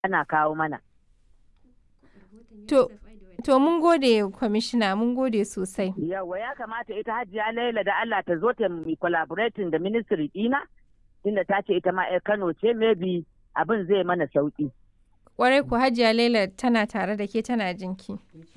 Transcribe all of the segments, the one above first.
ana kawo mana. To, to mun gode kwamishina mun gode sosai. Yawa ya kamata ita hajiya Laila da Allah ta zo ta mi collaborating da ministry dina tunda ta ce ita ma 'yar Kano ce maybe abin zai mana sauki. Kwarai ku hajiya Laila tana tare da ke tana jinki.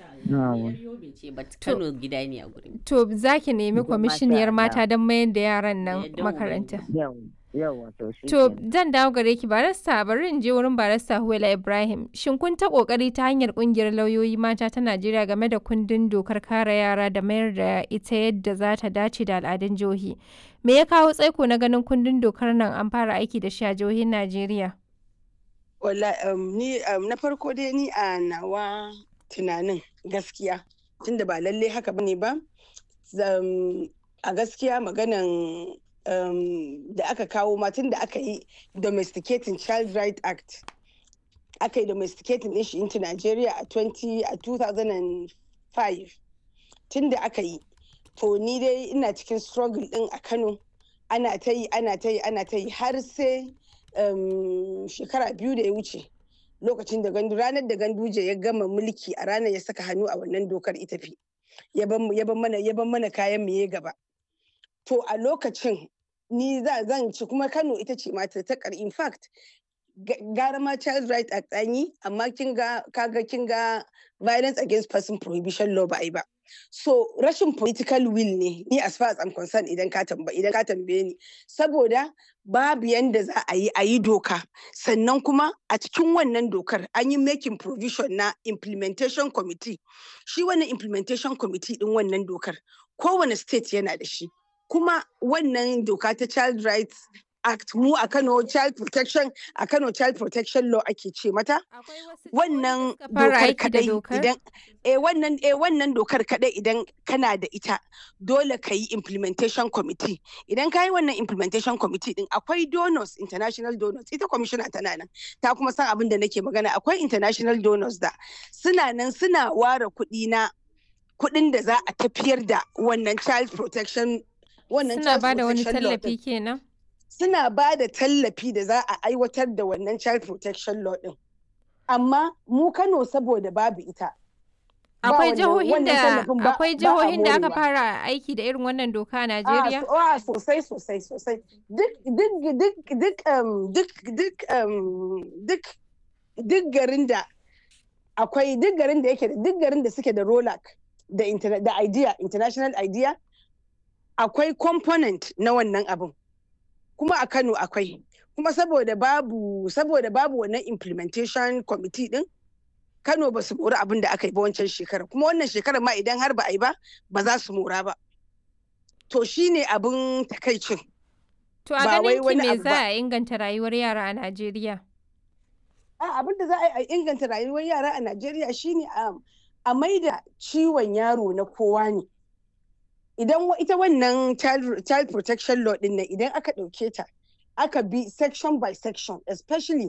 Kano gida ne a gurin. To za ki nemi Masha kwamishiniyar mata Allah. don mayar da yaran nan Yadda makaranta. Yawa yawa to shi. To kenan. zan dawo gare ki barista bari in je wurin barista Huwaila Ibrahim. Shin kun ta kokari ta hanyar kungiyar lauyoyi mata ta Najeriya game da kundin dokar kare yara da mayar da ita yadda za ta dace da al'adun jihohi? Me ya kawo tsaiko na ganin kundin dokar nan an fara aiki da shi a jihohin Najeriya? Wala um, ni um, na farko dai ni a nawa tunanin gaskiya tunda ba lalle haka bane ba zam- a gaskiya maganan um, da aka kawo ma tunda aka yi domesticating child right act aka yi domesticating din shi into Nigeria a 20 a 2005 tunda aka yi to ni dai ina cikin struggle din a Kano ana ta yi ana ta yi ana ta yi har sai um, shekara biyu da ya wuce lokacin da gandu ranar da ganduje ya gama mulki a ranar ya saka hannu a wannan dokar ita fi ya ban ya ban mana ya ban mana kayan mu ya gaba to a lokacin ni za zan ci kuma Kano ita ce mata ta kar in fact ga- gara ma child right act an yi amma kin ga kaga kin ga violence against person prohibition law ba a yi ba so rashin political will ne ni as far as I'm concerned idan ka tambaye idan ka tambaye ni saboda babu yanda za a yi a yi doka sannan kuma a cikin wannan dokar an yi making provision na implementation committee shi wannan implementation committee din wannan dokar kowane state yana da shi kuma wannan doka ta child rights act mu a kano child protection a kano child protection law ake ce mata wannan fara dokar aiki da kadai dokar? idan eh wannan eh wannan dokar kadai idan kana da ita dole ka yi implementation committee idan ka yi wannan implementation committee din akwai donors international donors ita commissioner tana nan ta kuma san abin da nake magana akwai international donors da suna nan suna ware kuɗi na kuɗin da za a tafiyar da wannan child protection wannan Suna child ba da wani protection law din. tallafi kenan? suna ba da tallafi da za a aiwatar da wannan child protection law din amma mu kano saboda babu ita ba Akwai wannan- jihohin wannan da tallafin ba- akwai ba a jihohin da aka morewa. fara aiki da irin wannan doka a Ah, Najeriya? so- ah, sosai sosai sosai duk duk duk duk um, duk duk um, duk duk garin da akwai duk garin da yake da duk garin da suke da rolak da interna- da idea international idea akwai component na wannan abin kuma a Kano akwai kuma saboda babu saboda babu wannan implementation committee din Kano ba su mori abin da aka yi ba wancan shekarar kuma wannan shekarar ma idan har ba a yi ba ba za su mora ba to shine abin takaicin To a ba wai ganin ki wani me abu za ba. a inganta rayuwar yara a Najeriya? a abin da za a yi a inganta rayuwar yara a Najeriya shine a a maida ciwon yaro na kowa ne idan wa- ita wannan child, child protection law din nan idan aka ɗauke ta aka bi section by section especially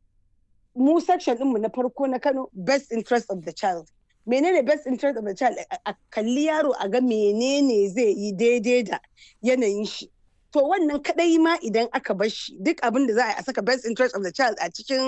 mu section ɗinmu na farko na Kano best interest of the child menene best interest of the child a a kalli yaro a ga menene zai yi daidai da yanayin shi to wannan kadai ma idan aka bar shi duk abin da za a yi a saka best interest of the child a cikin